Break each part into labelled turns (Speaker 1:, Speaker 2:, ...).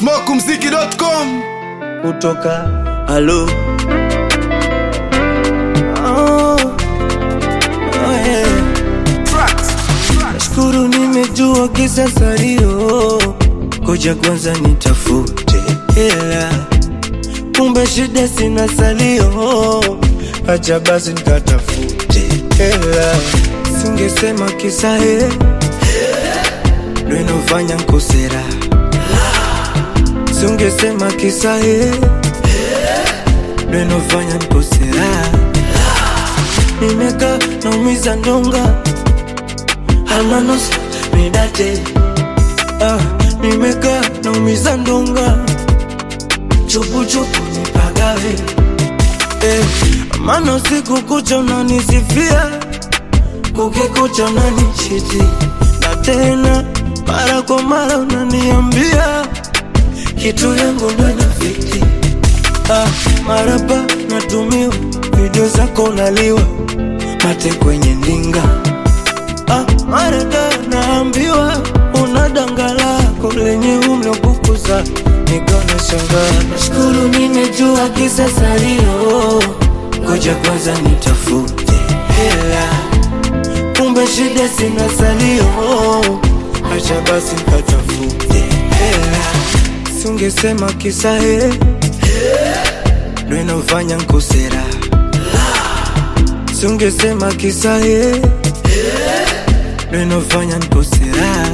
Speaker 1: smokumziki.com
Speaker 2: kutoka halo oh, oh, yeah. Nashukuru nimejua kisa salio, koja kwanza nitafute hela, kumbe shida sina salio, acha basi nikatafute hela, singesema kisa he ndo inofanya nkosera, singesema kisa he ndo inofanya nkosera, nimeka naumiza ndonga almanos midate ah, nimeka naumiza ndonga chupuchupu nipagawe eh, mano siku kucha unanisifia kukikucha unanichiti na tena mara kwa mara unaniambia kitu yangu ndo inafiti ah, marapa natumiwa video zako unaliwa mate kwenye ndinga ah, marada naambiwa una danga lako lenye umlokukuza nikona shangaa nashukuru nimejua kisa salio ngoja kwanza nitafute hela kumbe shida sina salio acha basi nikatafute hela singesema kisa he ndo inafanya nkosera singesema kisa he ndo inafanya nkosera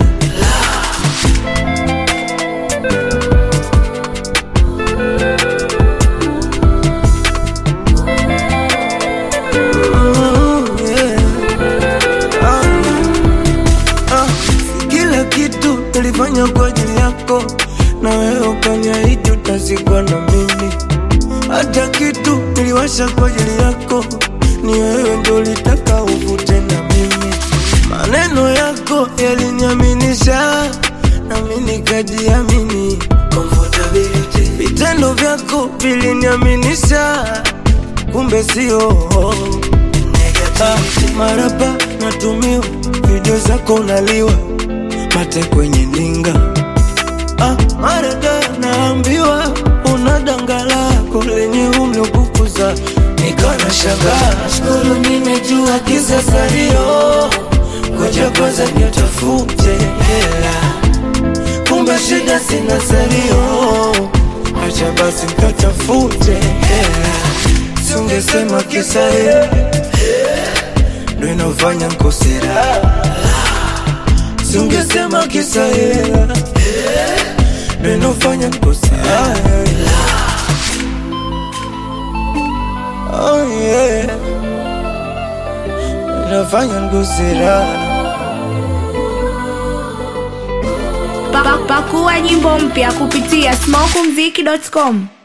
Speaker 2: Mm, yeah. Ah, ah, si kila kitu nilifanya kwa ajili yako na wewe ukaniahidi utazikwa na mimi hata kitu niliwasha kwa ajili yako ni wewe ndo ulitaka uvute na mimi maneno yako yaliniaminisha nami nikajiamini Comfortability. vitendo vyako viliniaminisha kumbe sio Ah, marapa natumiwa video zako unaliwa mate kwenye ndinga ah, marada naambiwa una danga lako lenye umlokukuza nikana shangaa shukuru nimejua kisa salio ngoja kwanza nitafute hela kumbe shida sina salio acha basi nikatafute hela singesema kisa hela ndo inafanya nkosera singesema kisa hela ndo inafanya nkosera oh yeah inafanya nkosera
Speaker 3: Pa- Pakua nyimbo mpya kupitia smokumziki.com.